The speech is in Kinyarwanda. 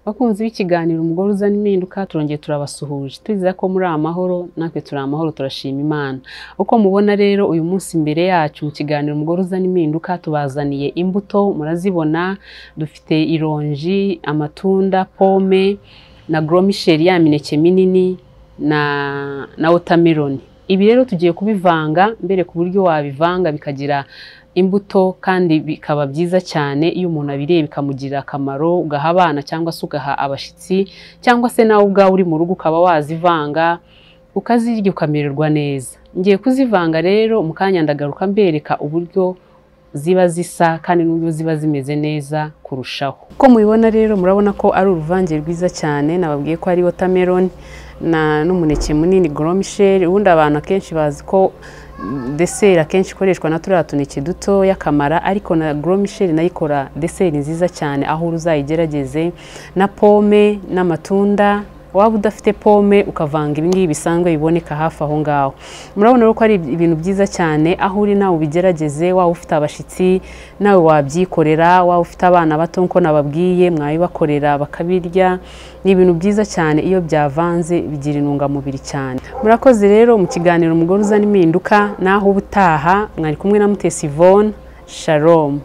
bakunzi b'ikiganiro umugore uzana impinduka turongeye turabasuhuje twizera ko muri amahoro natwe turi amahoro turashima imana uko mubona rero uyu munsi imbere yacu mu kiganiro umugore uzana impinduka tubazaniye imbuto murazibona dufite ironji amatunda pome na goromisheri ya mineke minini na na wotameroni ibi rero tugiye kubivanga mbere ku buryo wabivanga bikagira imbuto kandi bikaba byiza cyane iyo umuntu abiriye bikamugirira akamaro ugaha abana cyangwa se ugaha abashyitsi cyangwa se nawe ubwawe uri mu rugo ukaba wazivanga ukazirya ukamererwa neza ngiye kuzivanga rero mu kanya ndagaruka mbereka uburyo ziba zisa kandi n'uburyo ziba zimeze neza kurushaho uko mubibona rero murabona ko ari uruvange rwiza cyane nababwiye ko ari wotameroni na n'umuneke munini goromisheri ubundi abantu akenshi bazi ko deseri akenshi ikoreshwa na turiya tuneke duto y'akamara ariko na goromisheri nayo ikora deseri nziza cyane aho uzayigerageze na pome n'amatunda waba udafite pome ukavanga ibingibi bisanzwe biboneka hafi aho ngaho murabona ko ari ibintu byiza cyane aho uri nawe ubigerageze waba ufite abashyitsi nawe wabyikorera waba ufite abana bato nk'uko nababwiye mwabibakorera bakabirya ni ibintu byiza cyane iyo byavanze bigira intungamubiri cyane murakoze rero mu kiganiro umugore uzana impinduka naho ubutaha mwari kumwe na mutesi ivone sharomu